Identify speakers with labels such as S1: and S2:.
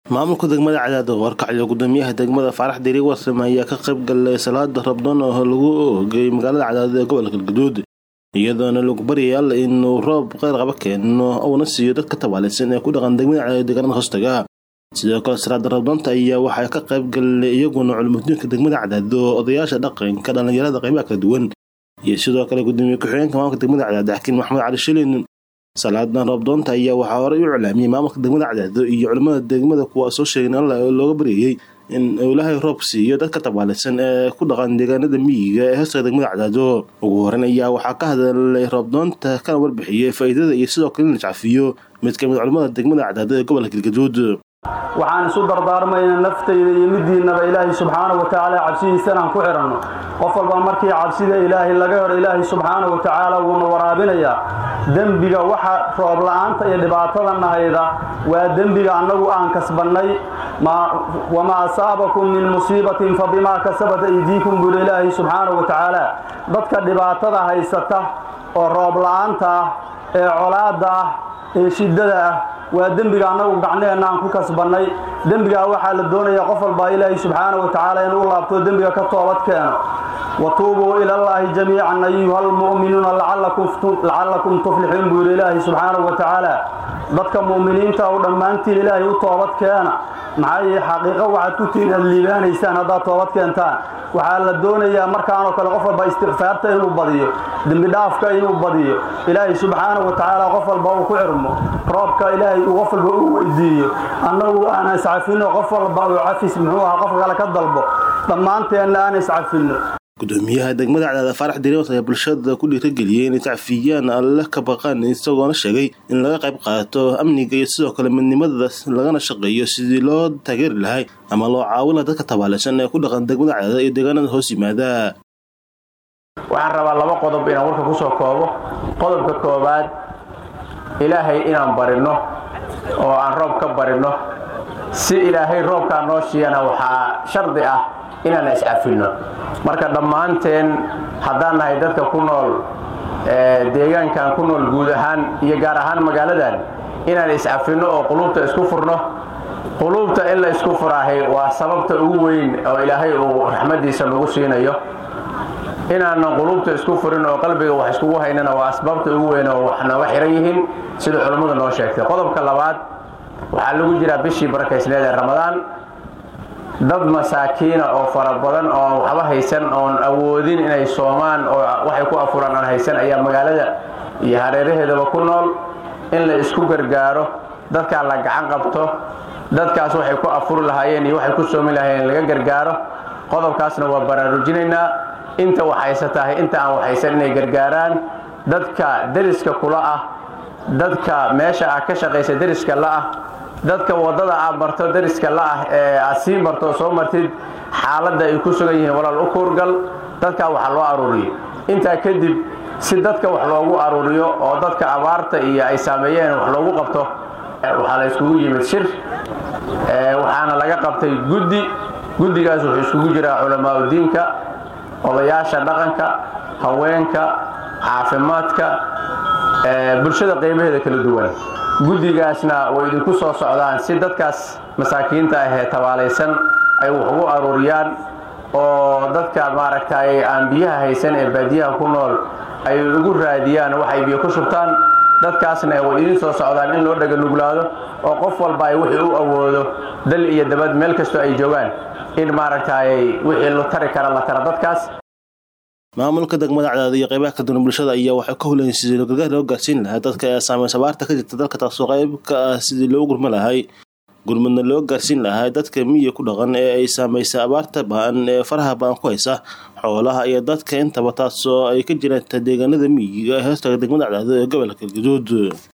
S1: maamulka degmada cadaada warkacyo gudoomiyaha degmada faarax diri warsame ayaa ka qayb galay salaada rabdoon oo lagu oogay magaalada cadaada ee gobolka galgaduud iyadoona lagu baryay alla inuu roob qeyr qaba keeno uuna siiyo dadka tabaalaysan ee ku dhaqan degmada cadaada deegaanada hoostaga sidoo kale salaada rabdoonta ayaa waxaa ka qayb galay iyaguna culumudiinka degmada cadaado odayaasha dhaqanka dhallinyarada qaybaha kala duwan iyo sidoo kale gudoomiye ku-xigeenka maamulka degmada cadaado xakiin maxamed cali shilin salaadan roobdoonta ayaa waxaa horey u iclaamiyey maamulka degmada cadaado iyo culimmada degmada kuwa soo sheegeen alla looga baryayey in ilaahay roob siiyo dadka tabaalaysan ee ku dhaqan deegaanada miyiga ee hoostaga degmada cadaado ugu horeyn ayaa waxaa ka hadalay roobdoonta kana warbixiyey faa'iidada iyo sidoo kale in la jacfiyo mid ka mid culimmada degmada cadaado ee gobolka galgaduud
S2: waxaan isu dardaarmaynaa naftayda iyo midiinnaba ilaahay subxaana wa tacaala cabsidiisa inaan ku xidhanno qof walba markii cabsida ilaahay laga helo ilaahay subxaana wa tacaala wuuna waraabinayaa dembiga waxa roob la'aanta iyo dhibaatada nahayda waa dembiga annagu aan kasbannay wamaa asaabakum min musiibatin fa bimaa kasabat aydiikum buuri ilaahay subxaana wa tacaala dadka dhibaatada haysata oo roob la'aanta ah ee colaadda ah ee shiddada ah waa dembiga annagu gacnaheenna aan ku kasbannay dembigaa waxaa la doonayaa qof walbaa ilaahay subxaana wa tacaala inuu laabto dembiga ka toobad keeno watuubuu ilallaahi jamiican ayuha almu'minuuna lacallakum tuflixuun buu yidhi ilaahay subxaanahu wa tacaala dadka mu'miniinta u dhammaantiin ilaahay u toobad keena maxaa yee xaqiiqo waxaad ku tihiin aad liibaanaysaan haddaad toobad keentaan waxaa la doonayaa markaanoo kale qof walba istikfaarta inuu badiyo dembidhaafka inuu badiyo ilaahay subxaanahu wa tacaala qof walba uu ku xirmo roobka ilaahay uu qof walba uu weydiiyo annagu aan iscafinno qof walba uu cafis muxuu ahaa qof kale ka dalbo dhammaanteenna aan iscafinno
S1: gudoomiyaha degmada cadaada faarax diriwas ayaa bulshada ku dhiirageliyey inay tacfiyaan alle ka baqaan isagoona sheegay in laga qayb qaato amniga iyo sidoo kale midnimada lagana shaqeeyo sidii loo taageeri lahay ama loo caawin laha dadka tabaalaysan ee ku dhaqan degmada cadaada iyo deegaanada hoos yimaada
S3: waxaan rabaa laba qodob inaan warka ku soo koobo qodobka koowaad ilaahay inaan barinno oo aan roob ka barinno si ilaahay roobkaa noo shiiyana waxaa shardi ah inaan iscafinno marka dhammaanteen haddaan nahay dadka ku nool deegaankan ku nool guud ahaan iyo gaar ahaan magaaladan inaan iscafinno oo quluubta isku furno quluubta in la isku furaahay waa sababta ugu weyn oo ilaahay uu raxmaddiisa nagu siinayo inaanan quluubta isku furin oo qalbiga wax iskugu haynana waa asbaabta ugu weyn oo wax nooga xihan yihiin sida culammadu noo sheegtay qodobka labaad waxaa lagu jiraa bishii barakaysneed ee ramadaan dad masaakiina oo fara badan oon waxba haysan oon awoodin inay soomaan oo waxay ku afuraan aan haysan ayaa magaalada iyo hareeraheedaba ku nool in la isku gargaaro dadkaa la gacan qabto dadkaas waxay ku afuri lahaayeen iyo waxay ku soomi lahaayeen laga gargaaro qodobkaasna waa baraarujinaynaa inta waxhaysatahay inta aan waxhaysan inay gargaaraan dadka deriska kula ah dadka meesha ah ka shaqaysa deriska la'ah dadka waddada aad marto deriska la'ah ee aad sii marto soo martid xaaladda ay ku sugan yihiin walaal u kuurgal dadkaa waxa loo aruuriyo intaa kadib si dadka wax loogu aruuriyo oo dadka abaarta iyo ay saameeyeen wax loogu qabto waxaa la iskugu yimid shir waxaana laga qabtay guddi guddigaas wuxuu iskugu jiraa culamaauddiinka odayaasha dhaqanka haweenka caafimaadka bulshada qaybaheeda kala duwan guddigaasna way idinku soo socdaan si dadkaas masaakiinta ahee tabaalaysan ay wax ugu aruuriyaan oo dadka maaragtay aan biyaha haysan ee baadiyaha ku nool ay ugu raadiyaan waxay biyo ku shubtaan dadkaasna way idin soo socdaan in loo dhaganuglaado oo qof walba ay wixii u awoodo dal iyo dabad meel kastoo ay joogaan in maaragtay wixii la tari kara la tara dadkaas
S1: maamulka degmada cadaada iyo qaybaha kala duwan bulshada ayaa waxay ka hulayeen sidii gargaar loo gaarsiin lahaa dadka ee saameyn sabaarta ka jirta dalka taasoo qayb ka ah sidii loo gurma lahay gurmadna loo gaarsiin lahaa dadka miyiga ku dhaqan ee ay saamaysay abaarta ba'an ee faraha ba'an ku haysa xoolaha iyo dadka intaba taasoo ay ka jiraan deegaanada miyiga ee hoostaga degmada cadaado ee gobolka galgaduud